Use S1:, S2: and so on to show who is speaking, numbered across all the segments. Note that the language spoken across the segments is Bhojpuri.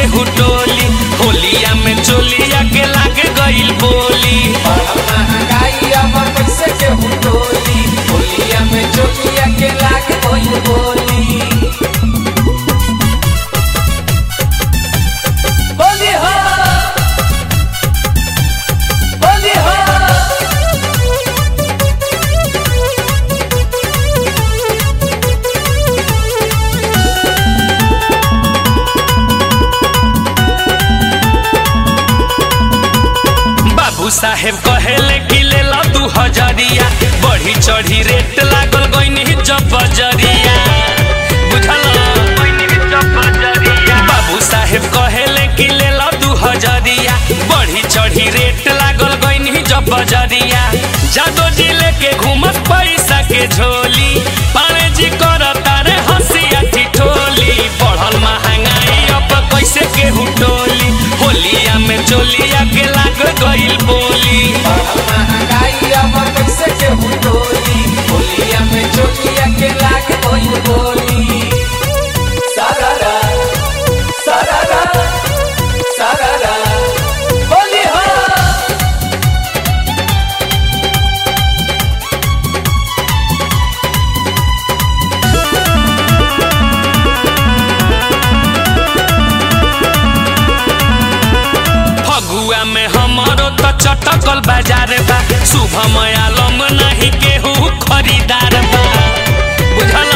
S1: हुटोली होलिया में चोलिया के लागे गइल बोली
S2: महंगाई अब कैसे के हुटोली होलिया में चोलिया के लाग गइल बोली बोली हो बोली हो
S1: बाबू साहेब कहेले कि ले ला दू हजरिया बढ़ी चढ़ी रेट लागल गइनी जब बजरिया बुझल बाबू साहेब कहेले कि ले ला दू हजरिया बढ़ी चढ़ी रेट लागल गइनी जब बजरिया जादो जी लेके घूमत पैसा के झोली पाने जी कर तारे हंसिया ठिठोली बढ़ल महंगाई अब कैसे के हुटोली होलिया में चोलिया के लाग गइल बोली
S2: महंगाई अब कैसे के हुटोली होलिया में चोलिया के लाग गइल बोली सारारा सारारा सारारा बोली हो
S1: फगुआ में हमारो तो चटकल बाजार बा शुभम आलम नहीं केहू खरीदार बा बुझल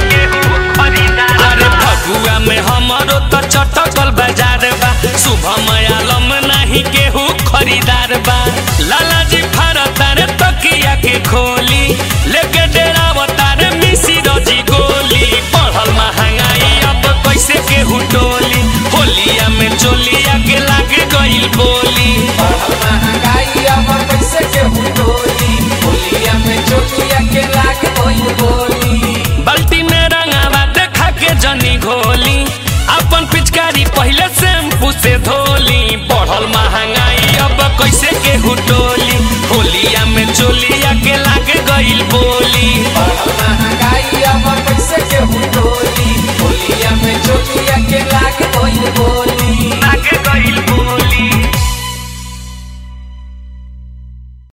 S1: अरे फगुआ में हमारो तो चटकल बाजार बा शुभम आलम नहीं केहू खरीदार बा लाला जी फारतारे तकिया के खोली लेके डेरावतारे मिसी रजी गोली बढ़ल महंगाई अब कैसे केहू टोली होलिया में चोलिया के लागे गइल बोली
S2: महंगाई अब कैसे के हुटोली होलिया में चोलिया के लाग गइल बोली
S1: बाल्टी में रंगावा देखा के जनी घोली अपन पिचकारी पहले शैम्पू से धो